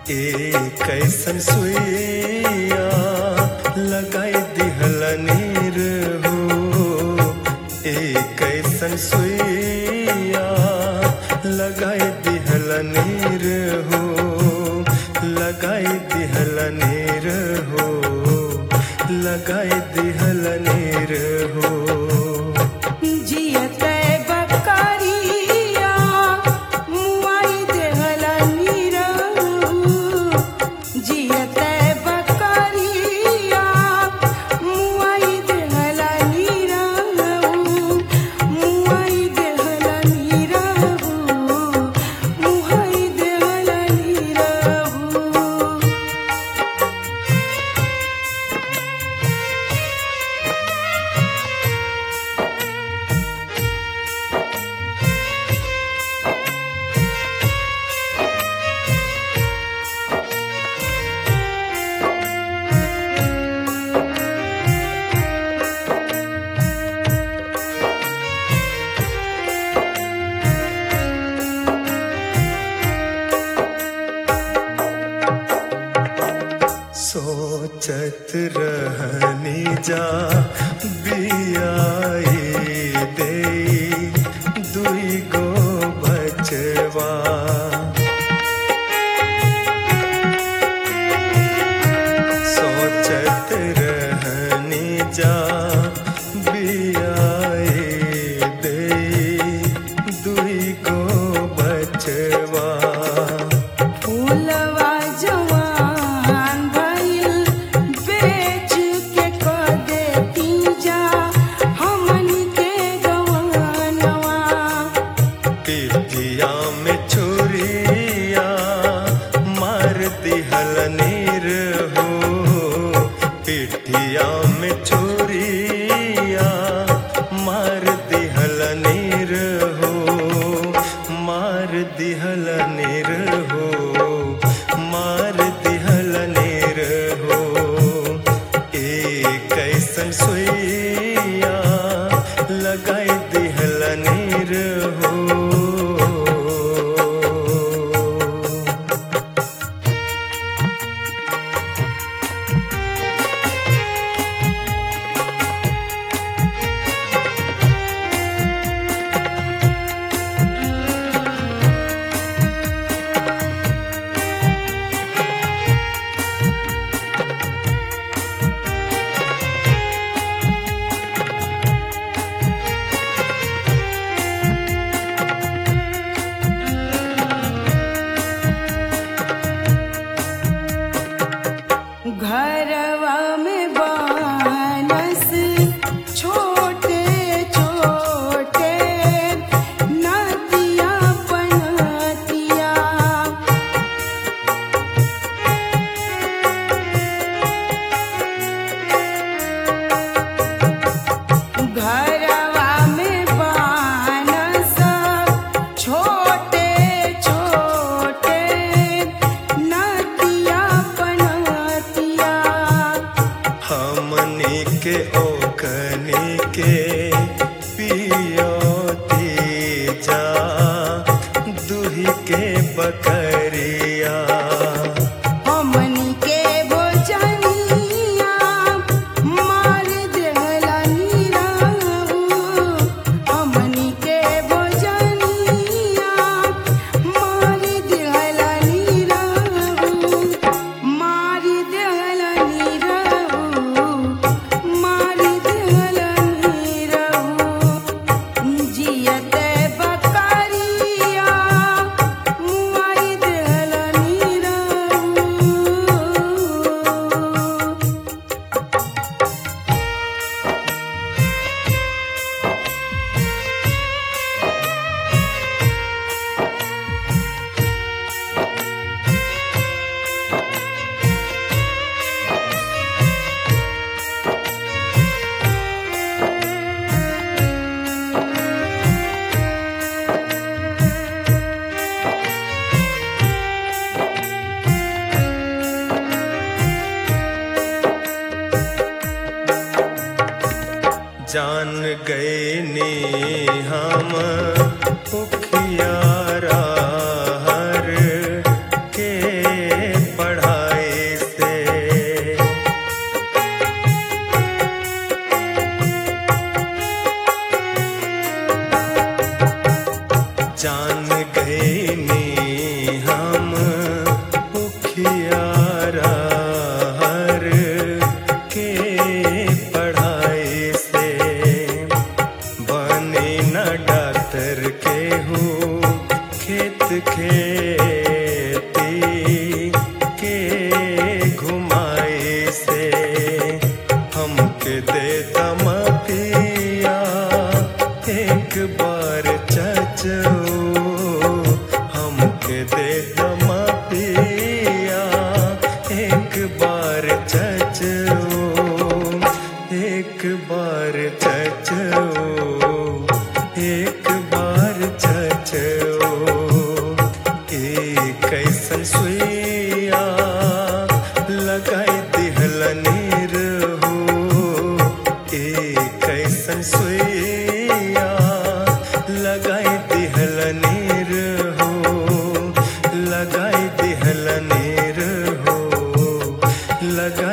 ए कैसन सुइया लगाई दिहल नीर हो ए कैसन सुइया लगाई दिहल नीर हो लगाई दिहल नीर हो लगाई दिहल नीर हो जियते बकरिया मुआई देहला नीरहू जियते बकरिया मुआई देहला नीरहू मुआई देहला नीरहू मुआई देहला नीरहू सोचत रहनी जा बियाई दे दुई गो बचवा सोचत रहनी जा बियाई दे दुई गो बचवा फूलवा जवान भइल बेच के क देती जा हमनी के गवनवा पिटिया में छुरिया मार दिहल नीर हो पिटिया में छुरिया मार दिहल नीर हो मार दिहल नीर हो मार दिहल नीर हो ए कैसन सुइया लगाई दिहल नीर हो घरवा में बानस छोटे छोटे नदिया पनतिया घरवा में बानस छोटे छोटे नदिया पनतिया हमनी के ओकनी के पियोती जा दुही के बकरिया हमनी के भोजनिया मार देहला नीरहू हमनी के भोजनिया मार देहला नीरहू मार देहला नीरहू मार देहला नीरहू जियते बकरिया मुआई देहला नीरहू जान गए नी हम उखियारा हर के सुइया एक बार चचो एक बार चचो एक बार चचो एक कैसन सुइया लगाई दिहल नीर हो एक कैसन सुइया लगाई दिहल नीर हो लगाई दिहल नीर हो लगा